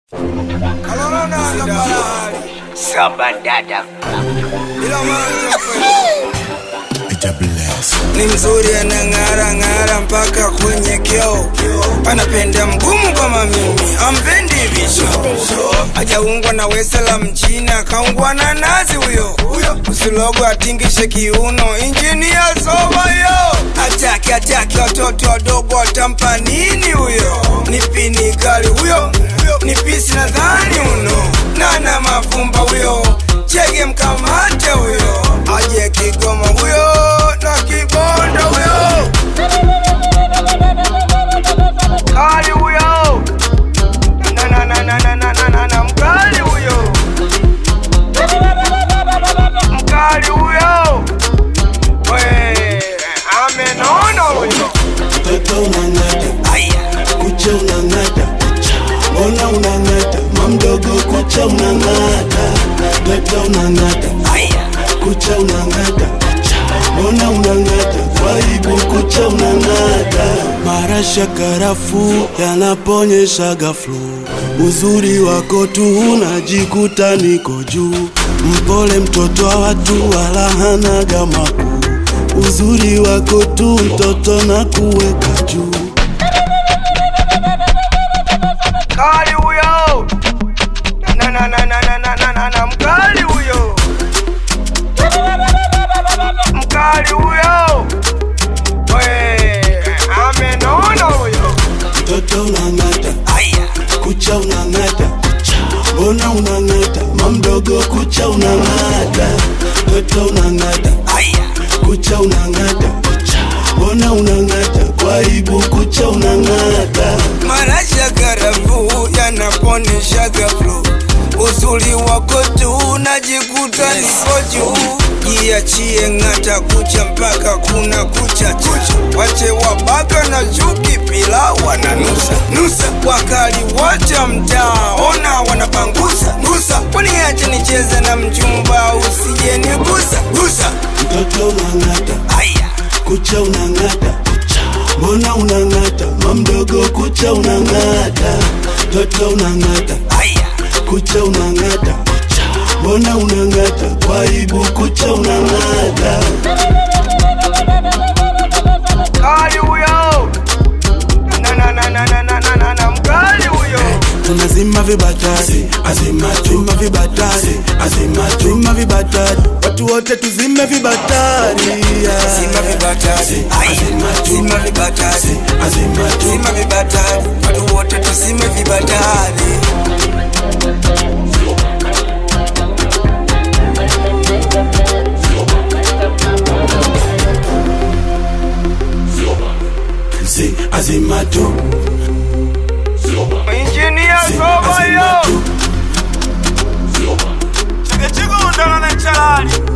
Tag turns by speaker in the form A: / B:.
A: Sabadada
B: ni mzuri anang'ara ng'ara mpaka kwenye kioo, anapenda mgumu kama mimi, ampendi visho. Hajaungwa na wesa la mchina, kaungwa na nazi huyo. Usilogo atingishe kiuno, injini ya soba yo. Ataki ataki watoto wadogo, watampa nini huyo? Ni pini kali huyo, ni pisi nadhani uno, nana mafumba huyo, chege mkamate huyo, aje Kigoma huyo na Kibondo huyo, kali huyo, na na na na na na na na na mkali huyo, mkali huyo, we amenona huyo,
C: Mtoto unang'ata,
B: aya
C: kucha unang'ata, mbona unang'ata? Mamdogo kucha unang'ata, mtoto unang'ata,
B: aya
C: kucha unang'ata, mbona unang'ata? Waibu kucha unang'ata. Marasha karafu yanaponyesha gaflu, uzuri wako tu unajikuta niko juu. Mpole mtoto wa watu wala hanaga makuu, uzuri wako tu mtoto na kuweka juu.
B: kali huyo, na na na na na na na na na mkali huyo, mkali huyo, we amenona huyo,
C: Mtoto unang'ata,
B: aya
C: kucha unang'ata, mbona unang'ata? Mamdogo kucha unang'ata, mtoto unang'ata,
B: aya
C: kucha unang'ata, mbona unang'ata? Kwa aibu kucha unang'ata.
B: Marasha karafu yanaponesha gaflo, uzuri wako tu najikuta niko juu. Jiachie ng'ata kucha mpaka kuna kucha kucha, wache wabaka na chuki pila wananusa nusa, wakali wacha mtaa ona wanapangusa nusa, waniache nicheze na mchumba usije nigusa gusa.
C: Mtoto unang'ata,
B: Aya
C: kucha unang'ata, mbona unang'ata? Mamdogo kucha unang'ata, mtoto unang'ata,
B: aya
C: kucha unang'ata, mbona unang'ata? Kwa aibu kucha unang'ata.
B: kali huyo, na na na na na na na na na mkali huyo.
C: tunazima vibatari azima zima vibatari azima zima vibatari watu wote tuzime vibatari yeah.
B: Zima vibatari, aya, zima vibatari,
C: azima tu
B: zima vibatari, watu wote tuzime vibatari.
C: zi azima tu
B: Injinia soba
C: azima
B: yo,
C: tu
B: chikechiko undana na chalali.